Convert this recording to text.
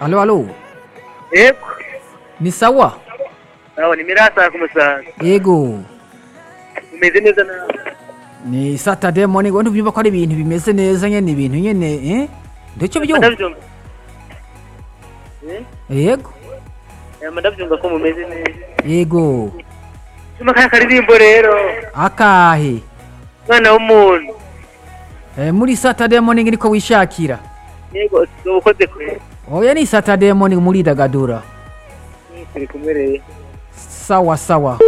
الو الو ايكو ni sawa sawa nimerasakuma sana yego umeze neza nawe ni saturday morning wenda ubyumva ko ari ibintu bimeze neza nyine ibintu nyine eh ndacyo byumva ndabyumva Eh? yego Eh, ndabyumva ko mumeze neza yego cuma kaya karirimbo rero akahe mwana w'umuntu Eh, muri saturday morning niko wishakira yego ukoze kure oya ni saturday morning muridagadura turi kumwe rero sawa sawa